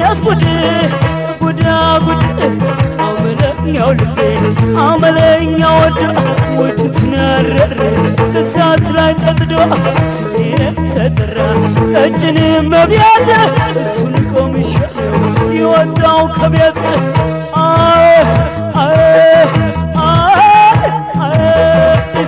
ያስጉድ ጉዳ ጉድ አመለኛው ልቤ አመለኛው ወዳ ወጭትን ያረረ እሳት ላይ ጠጥዶ ስሜ ተጠራ ቀጭን መብያት እሱን ቆምሻለው የወጣው ከቤት አይ አይ አይ አይ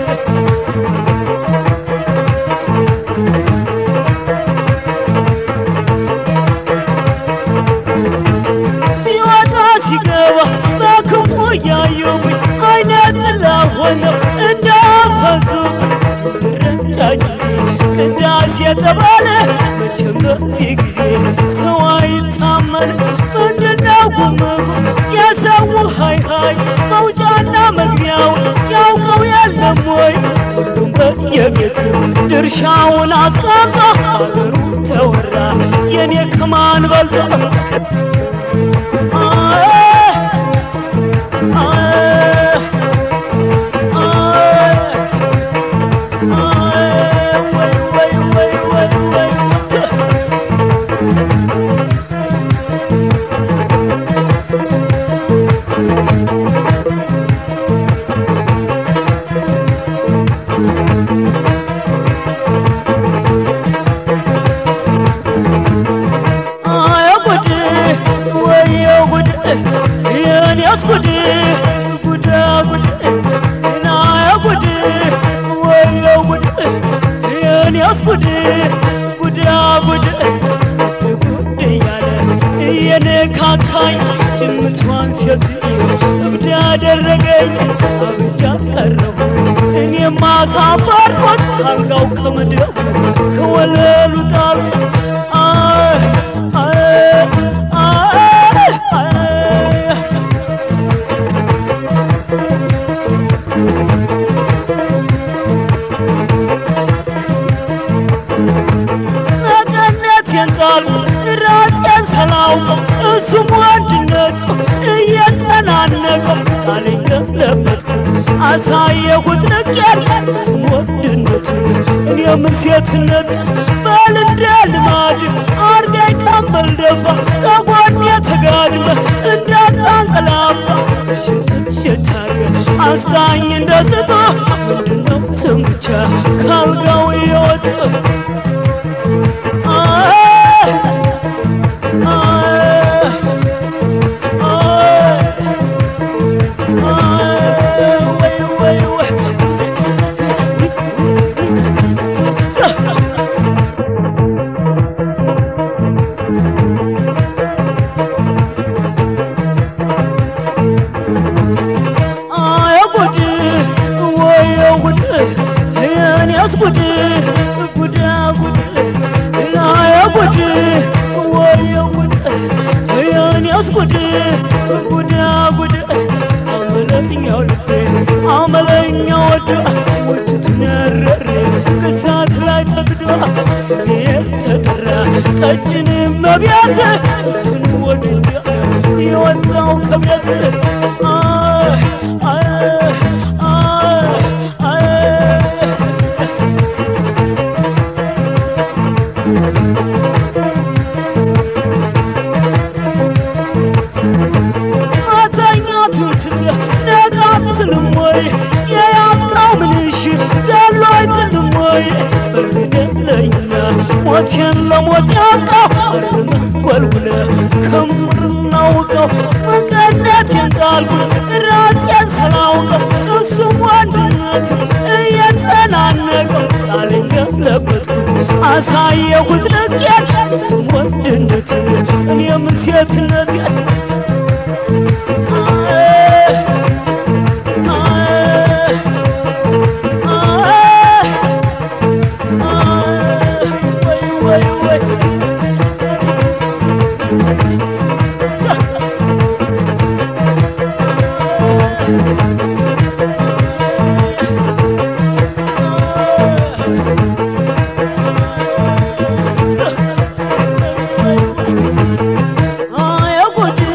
ሲወጣ ሲገባ በክፉ እያዩብኝ አይነ ጥላ ሆነው እንዳፈሱ ረጫጭ ቅዳሴ የተባለ መቼም በዚህ ጊዜ ሰው አይታመን ምንድነው ጉምጉ የሰው ሀይ ሀይ መውጫና መግቢያው ያውቀው የለም ወይ ሁሉም በየቤቱ ድርሻውን አስቀምጦ አገሩ ተወራ የኔ ከማን በልጦ ጉድ ወየ ጉድ የኔስ ጉድ ጉዳ ጉድ ናየ ጉድ ወየ ጉድ የኔስ ጉድ ጉዳ ጉድ ጉድ እያለ እየነካካኝ ጭምቷን ሴትዮ እብድ ያደረገኝ አብጃ ቀረሁ እኔም አሳፈርኩት ካልጋው ከምድረው ከወለሉ ጣልኩት አይ አይ አይ አይ ነቀነቴን ጣልኩት ራሴን ሰላውቀው እሱም ወንድነት እየተናነቀው ቃሌን ገለበጥኩት አሳየሁት ንቄን እሱም ወንድነቱን እኔም ሴትነት በል እንደ ልማድ አርገኝ ቀንበል ደፋ ከጎኔ ተጋድመ እንዳታንቀላፋ እሽት እሽት አርገ አስታኝ እንደ ስቶ ምንድነው ስም ብቻ ካልጋው የወጣ አይ አይ አይ ወይ ወይ ወይ አይ ጉድ ወየ ጉድ የኔስ ጉድ ጉዳ ጉድ አይ ጉድ ወየ ጉድ የኔስ ጉድ ጉዳ ጉድ አመለኛው ልቤ አመለኛው ወዳ ወጭቱን ያረረ ከሳት ላይ ተግዶ ስሜ ተጠራ ቀጭን መብያት እሱን ወድጃ የወጣው ከቤት አይ አይ አይ አይ ማተኛቱን ትተህ ነቃ አትልም ወይ? የያዝከው ምንሽ ገሎ አይጥልም ወይ? በርግደለኝና ሞቴን ለሞት ያውቃው አርመህ ወልውለህ ከምር እናውቀው መቀነቴን ጣልኩት ራሴን ስላውቀው እሱም ወንድነት እየተናነቀው ቃሌን ገለበጥኩት አሳየሁት ልኬን እሱም ወንድነትን እኔም ሴትነቴን አይ ጉድ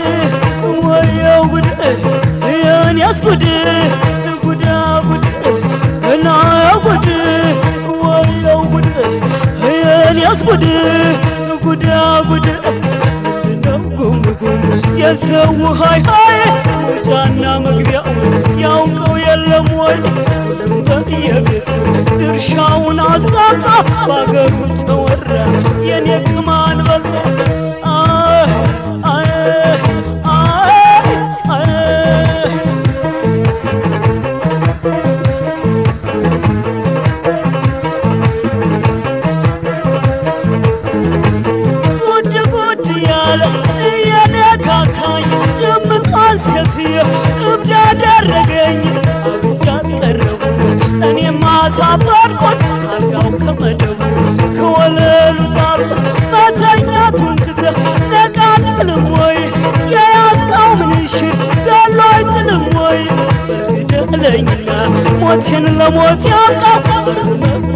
የሰው ሀይ ሀይ መውጫና መግቢያውን ያውቀው የለም ወይ ሁሉም በየቤቱ ድርሻውን አስጣጣ ባገሩ ተወራ የኔ ቅማን በልጦ አይ አይ አይ አይ ጉድ ጉድ ያለ እየነካካኝ ጭምቷን ሴትዮ እብድ ያደረገኝ አብጃ ቀረቡ እኔም አሳፈርኩት አልጋው ከመደቡ ከወለሉ ጣልኩት መተኛቱን ትተህ ነቃጥልም ወይ የያዝከው ምንሽር ገሎ አይጥልም ወይ በርግደለኝና ሞቴን ለሞት ያብቃ